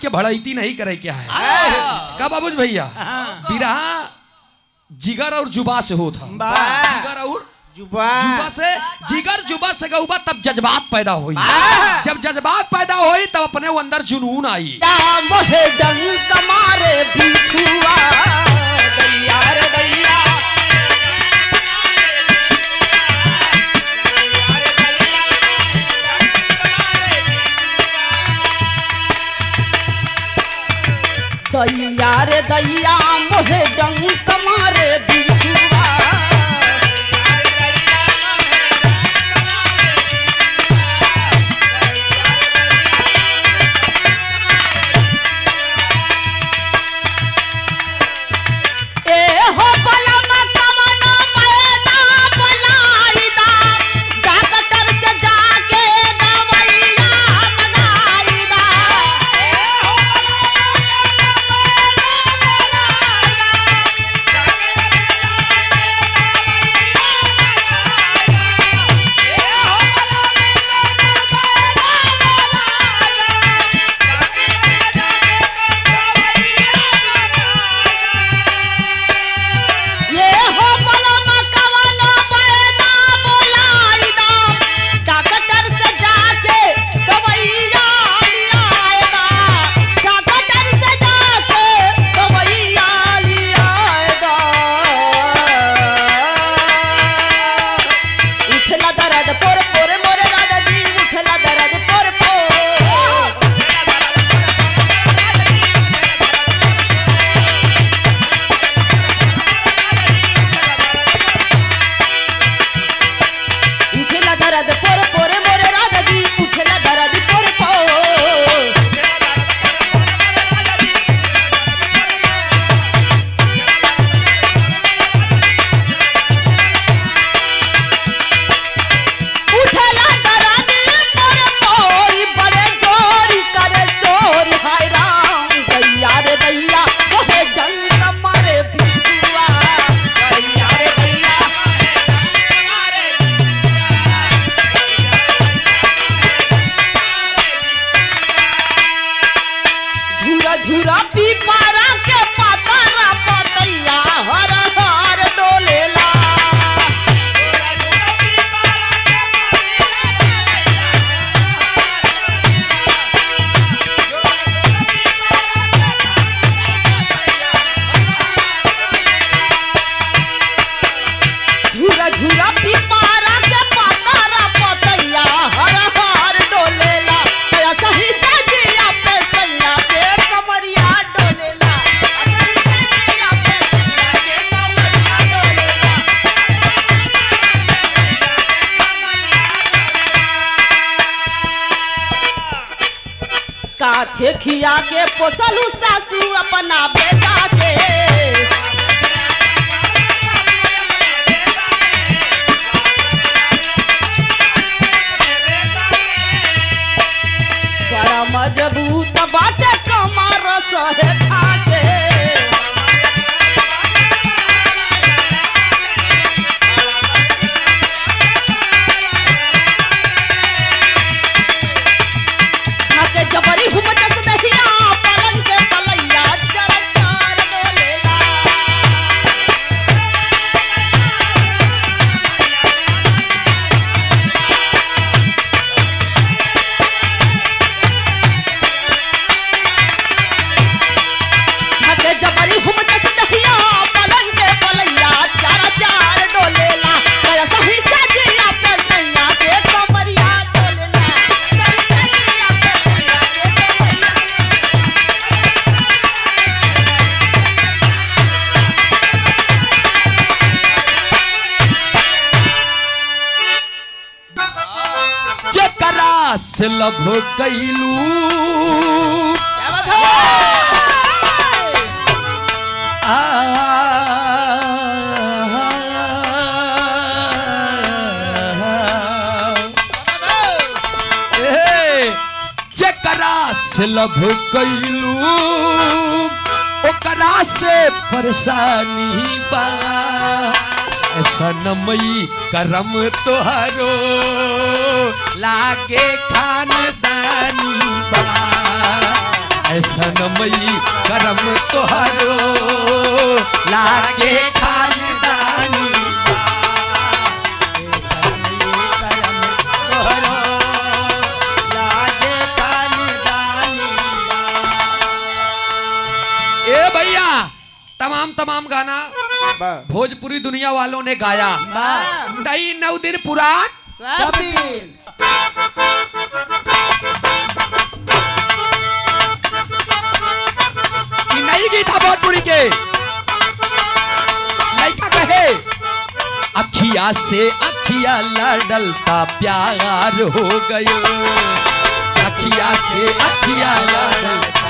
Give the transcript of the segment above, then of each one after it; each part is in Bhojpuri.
के भड़ैती नहीं करे क्या है का बाबूज भैया बिरहा जिगर और जुबा से होता जिगर और जुबा जुबा से जिगर जुबा से गऊबा तब जज्बात पैदा हुई जब जज्बात पैदा हुई तब अपने वो अंदर जुनून आई मोहे डंक मारे बिछुआ दैया रे दैया दैया रे दैया मोहे डंक मारे बिछुआ ए हो बलम कवनो पैदा बुलाइदा डॉक्टर से जाके दवाइया मंगाइदा ए हो ये हो बलम कवनो पैदा बुलाइदा डॉक्टर से जाके दवाइया लियाएदा डॉक्टर से जाके दवाइया लियाएदा उठला दर्द पोर पोर मोरे दादा जी उठला दर्द पोर पोर उठला दर्द पोर पोर मोरे राधा जी उठला दर्द पोर पोर उठला दर्द पोर पोर बड़े जोर करे शोर हाय राम दैया रे दैया ओहे डंक मारे बिछुआ दैया रे दैया झूरा झूरा पीपारा के पातारा पतैया हर हर डोलेला झूरा झूरा पीपारा के पातारा पतैया हर हर डोलेला या सही सजिया पे सैया के कमरिया डोलेला सही सजिया पे सैया के कमरिया डोलेला काथे खिया के पोसलू सासू अपना बेटा के बड़ा मजबूत बाटे कमर सहे ठाके ठाके जबरी हुम जस दहिया पलंग के पलैया चर चार बोलेला ठाके जबरी हुम जस दहिया पलंग के पलैया चार चार डोलेला कया सही सजिया पे सैया के कमरिया डोलेला सही सजिया पे सैया के कमरिया जकरा से लभ कैलू आ ए, जकरा से लभ कैलू ओकरा से परेशानी बा सनमई करम तोहरो लागे खानदानी बा ऐसा नमई करम तोहरो लागे खानदानी ए भैया तमाम तमाम गाना भोजपुरी दुनिया वालों ने गाया नई नौ दिन पुराण कि नई गीत था भोजपुरी के लड़का कहे अखिया से अखिया लड़लता प्यार हो गयो अखिया से अखिया लड़लता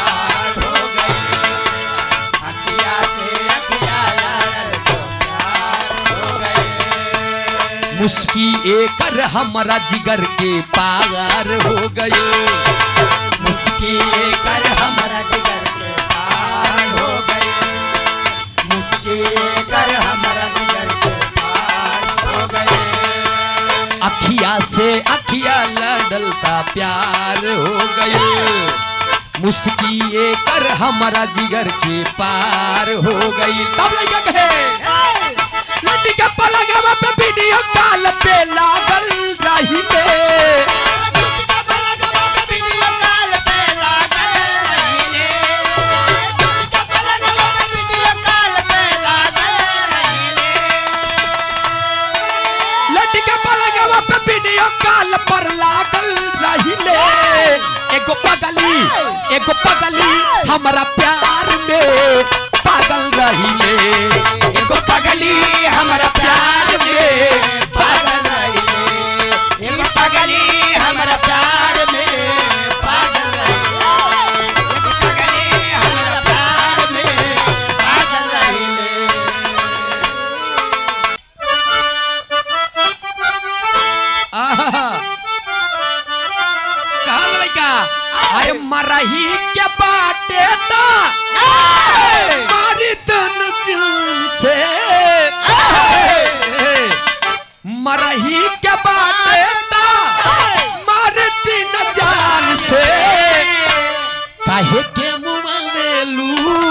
मुस्की एकर हमारा जिगर के पार हो गयो मुस्की एकर हमारा जिगर के पार हो गयो मुस्की एकर हमारा जिगर के पार हो गयो अखिया से अखिया लड़लता प्यार हो गयो मुस्की एकर हमारा जिगर के पार हो गई तब लड़का कहे लड़की के पलगवा पे वीडियो कॉल पे लागल रही ले लड़की के पलगवा पे वीडियो कॉल पर लागल रही ले एगो पगली एगो पगली हमारा प्यार में पागल रही ले एगो पगली हमारा प्यार में पागल रही ले एगो पगली हमारा प्यार में पागल रही ले एगो पगली हमारा प्यार में पागल रही ले आहा कहा लड़का अरे मरही के बाटे ता मारी तन चून से मरही के बाटे ता मारी तीन जान से काहे के मुआ वेलू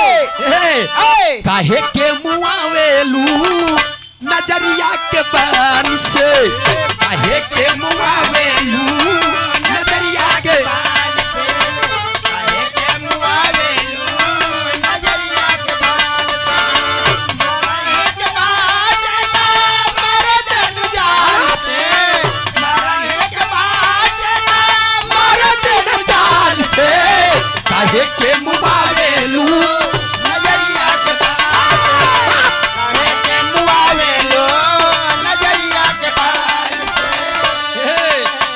काहे के मुआ वेलू नजरिया के बान से काहे के मुआ वेलू नजरिया के बान से काहे के मुआ वेलू नजरिया के बान से मरही के बाटे ता मारे तन जान से मरही के बाटे ता मारे तन जान से काहे के मुआ वेलू नजरिया के बान काहे के मुआ वेलू नजरिया के बान से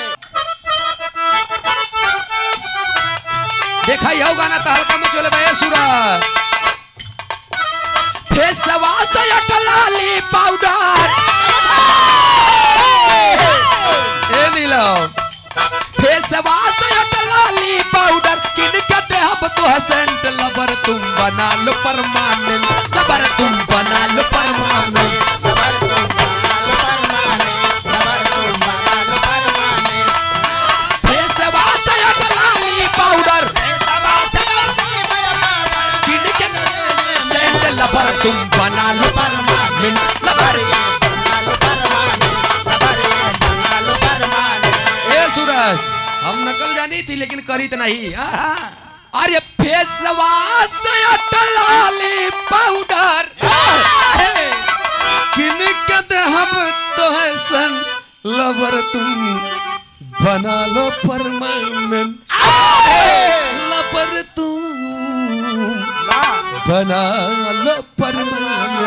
देखा यह गाना तो हल्का में चले भाई सूरज फेसवा से अटलाली पाउडर ए नीलम फेसवा से अटलाली पाउडर किन के देहब तो सेंट लबर तुम बना लो परमानेंट लबर तुम बना लो परमानेंट लबर तुम बना लो परमानेंट लबर तुम बना लो परमानेंट फेसवा से अटलाली पाउडर किन के सेंट लबर तुम बना लो परमानेंट लबर बना लो परमानेंट लबर बना लो परमानेंट ए सूरज हम नकल जानी थी लेकिन करी तो नहीं हाँ? अरे फेसवा से अटलाली पाउडर किन के देहब तो है सन लबर तुम बना लो परमानेंट लबर तुम बना लो परमानेंट